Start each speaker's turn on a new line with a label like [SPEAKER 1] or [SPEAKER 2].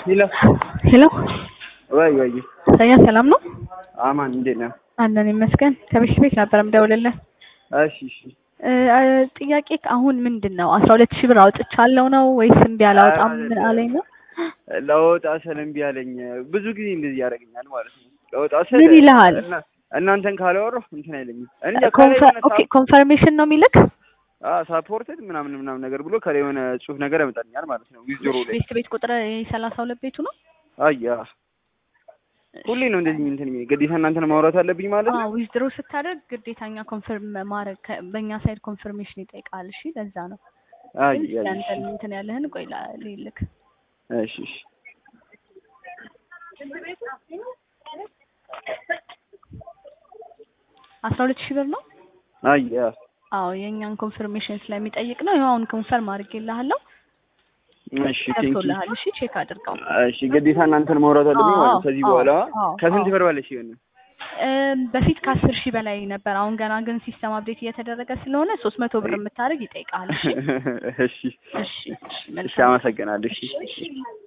[SPEAKER 1] ሄሎ
[SPEAKER 2] ሄሎ
[SPEAKER 1] ወይ ወይ
[SPEAKER 2] ሰያ ሰላም ነው?
[SPEAKER 1] አማን እንዴት ነህ?
[SPEAKER 2] አለን ይመስገን። ከቤት ቤት ነበር የምደውልልህ።
[SPEAKER 1] እሺ እሺ
[SPEAKER 2] እ ጥያቄ አሁን ምንድን ነው አስራ ሁለት ሺህ ብር አውጥቻለሁ ነው ወይስ እምቢ አላወጣም ምን አለኝ ነው?
[SPEAKER 1] ለወጣ ስል እምቢ አለኝ። ብዙ ጊዜ እንደዚህ ያደርገኛል ማለት ነው። ለወጣ ስል
[SPEAKER 2] ምን ይልሃል?
[SPEAKER 1] እና- እናንተን ካላወራሁ እንትን አይለኝም። እኔ
[SPEAKER 2] ኮንፈ- ኦኬ ኮንፈርሜሽን ነው የሚልክ
[SPEAKER 1] ሳፖርትድ ምናምን ምናምን ነገር ብሎ ከላይ የሆነ ጽሁፍ ነገር ያመጣልኛል ማለት ነው። ዊዝድሮ ላይ
[SPEAKER 2] ቤት ቤት ቁጥር ሰላሳ ሁለት ቤቱ ነው።
[SPEAKER 1] አያ ሁሌ ነው እንደዚህ እንትን የሚለኝ። ግዴታ እናንተን ማውራት አለብኝ ማለት ነው።
[SPEAKER 2] ዊዝድሮ ስታደርግ ግዴታኛ ኮንፈርም ማድረግ ከ- በእኛ ሳይድ ኮንፈርሜሽን ይጠይቃል። እሺ ለዛ ነው።
[SPEAKER 1] አይ
[SPEAKER 2] ግን
[SPEAKER 1] አይ
[SPEAKER 2] ያንተን እንትን ያለህን ቆይ ላ- ልልክ
[SPEAKER 1] እሺ እሺ
[SPEAKER 2] አስራ ሁለት ሺህ ብር ነው።
[SPEAKER 1] አያ
[SPEAKER 2] አዎ የእኛን ኮንፈርሜሽን ስለሚጠይቅ ነው። ይኸው አሁን ኮንፈርም አድርጌልሃለሁ።
[SPEAKER 1] እሺ ቴንክ ዩ
[SPEAKER 2] ገብቶልሃል። እሺ ቼክ አድርገው።
[SPEAKER 1] እሺ ግዴታ እናንተን ማውራት አለብኝ ማለት ነው። ከዚህ
[SPEAKER 2] አዎ፣
[SPEAKER 1] በኋላ
[SPEAKER 2] አዎ፣
[SPEAKER 1] ከስንት
[SPEAKER 2] አዎ።
[SPEAKER 1] ብር በላይ ሲሆን ነው?
[SPEAKER 2] እም፣ በፊት ከአስር ሺህ በላይ ነበር። አሁን ገና ግን ሲስተም አፕዴት እየተደረገ ስለሆነ ሶስት መቶ ብር የምታደርግ ይጠይቃል። እሺ
[SPEAKER 1] እሺ
[SPEAKER 2] እሺ እሺ
[SPEAKER 1] እሺ
[SPEAKER 2] መልካም
[SPEAKER 1] አመሰግናለሁ። እሺ
[SPEAKER 2] እሺ እሺ